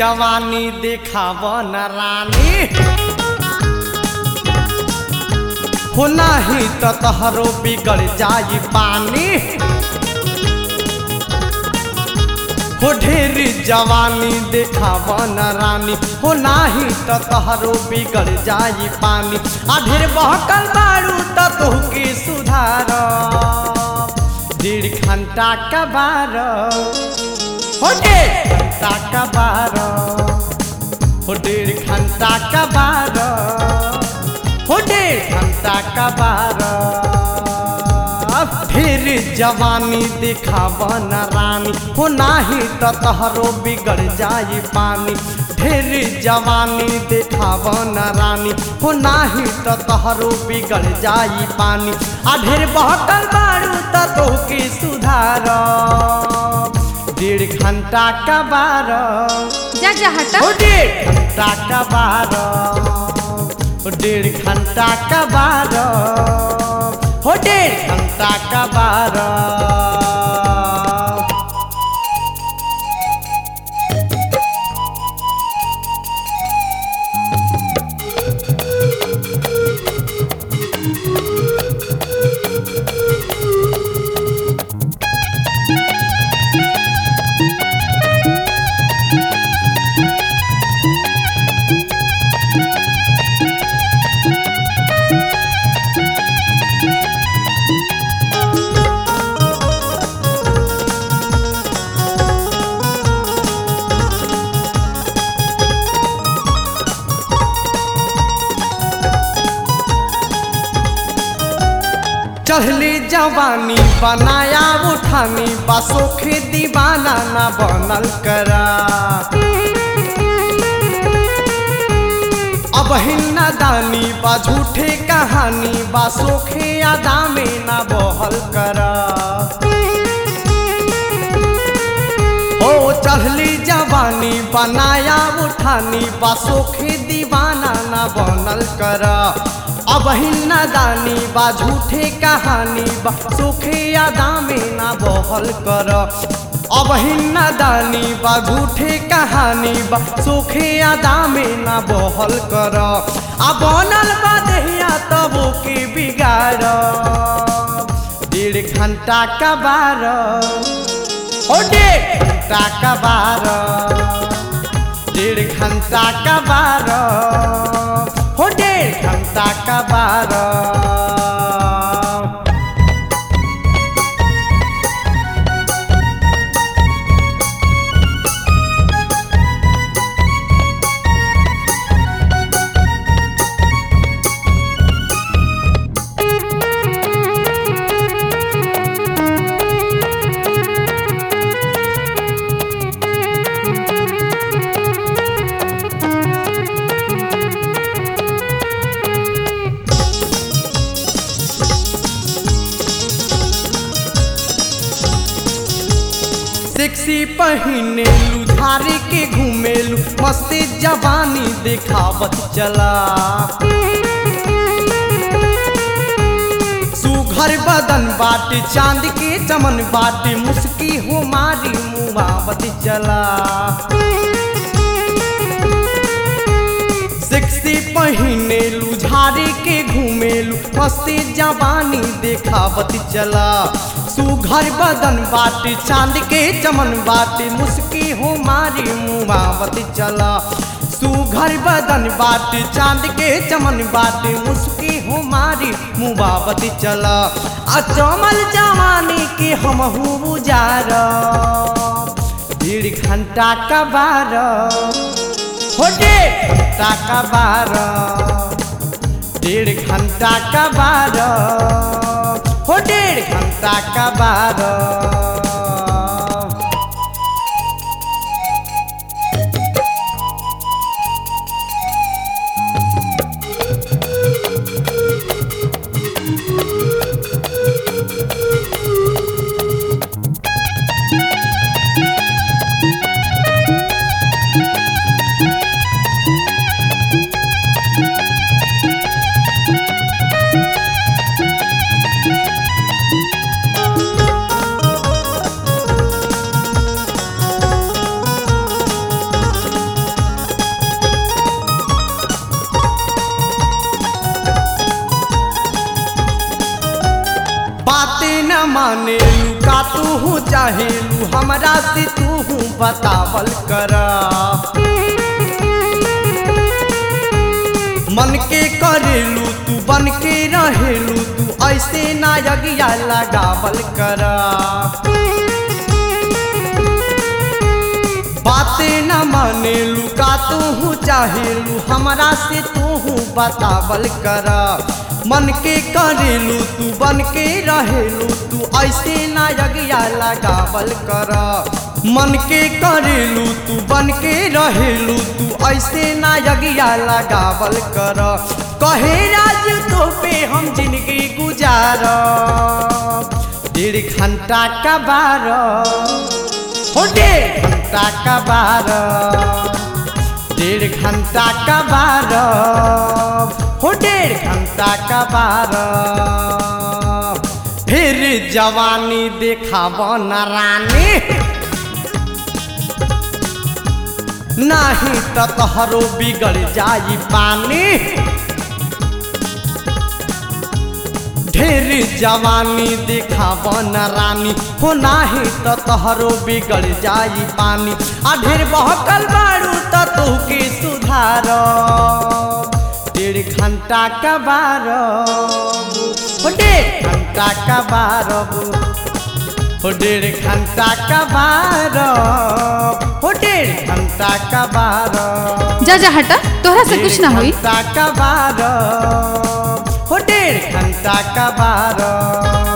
जवानी देखाव न रानी हो नाही त तहरो बिगड़ जाई पानी हो ढेर जवानी देखाव न रानी हो नाही त तहरो बिगड़ जाई पानी आ ढेर बहकल बारू त तोहके सुधार डेढ़ घंटा का बार हो डेढ़ घंटा का बार हो डेढ़ घंटा का बार हो डेढ़ घंटा का बार फिर जवानी दिखाव न रानी हो नाही त तहरो बिगड़ जाई पानी ढेर जवानी दिखाव न रानी हो नाही त तहरो बिगड़ जाई पानी आ ढेर बहकल बारू त तोहके सुधार डेढ़ घंटा का बार जा जा हटा हो डेढ़ घंटा का बार हो डेढ़ घंटा का बार हो डेढ़ घंटा का बार चढ़ली जवानी बनाया उठानी बसोखे दीवाना ना बनल करा अब हिन्ना दानी बा झूठे कहानी बा सोखे अदा में ना बहल करा ओ चढ़ली जवानी बनाया उठानी बा सोखे दीवाना ना बनल करा अब हिन्ना दानी बा झूठे कहानी बा सोखे अदा में ना बहल कर अब हिन्ना दानी बा झूठे कहानी बा सोखे अदा में ना बहल कर आ बनल बा दहिया तब के बिगाड़ डेढ़ घंटा का बार ओ डेढ़ घंटा का बार डेढ़ घंटा का बार हो डेढ़ घंटा का बार सेक्सी पहिनेलू झारे के घूमेलू मस्ती जवानी देखावत चला सुघर बदन बाटे चांद के चमन बाटे मुस्की हो मारी मुहावत चला सेक्सी पहिनेलू झारे के घूमेलू मस्ती जवानी देखावत चला सुघर बदन बाटे चांद के चमन बाटे मुस्की हो मारी मुहावत चला सुघर बदन बाटे चांद के चमन बाटे मुस्की हो मारी मुबावत चला आ चमल जवानी के हम बुजार डेढ़ घंटा का बार हो डेढ़ घंटा का बार डेढ़ घंटा का बार हो डेढ़ घंटा का बार माने का तू हूँ चाहेलू हमरा से तू हूँ बतावल कर मन के करेलू तू बन के रहेलू तू ऐसे ना यगिया लगावल कर बातें न मानेलू का तू हूँ चाहेलू हमरा से तू हूँ बतावल कर मन के करेलू तू बन के रहेलू तू ऐसे ना यगिया लगावल कर मन के करेलू तू बन के रहेलू तू ऐसे ना यगिया लगावल कर कहे राज तो पे हम जिंदगी गुजार डेढ़ घंटा का बारह हो डेढ़ घंटा का बारह डेढ़ घंटा का बारह हो डेढ़ घंटा का बारह फिर जवानी देखाब न रानी नाही त तोहरो बिगड़ जाई पानी ढेर जवानी देखाब न रानी हो नाही त तोहरो बिगड़ जाई पानी आ ढेर बहकल बारू त तू के सुधार डेढ़ घंटा का बारह हो डेढ़ घंटा का बारह हो डेढ़ घंटा का बारह हो डेढ़ घंटा का बारह जा जा हटा तोहरा से कुछ ना डेढ़ होई घंटा का बारह हो डेढ़ घंटा का बारह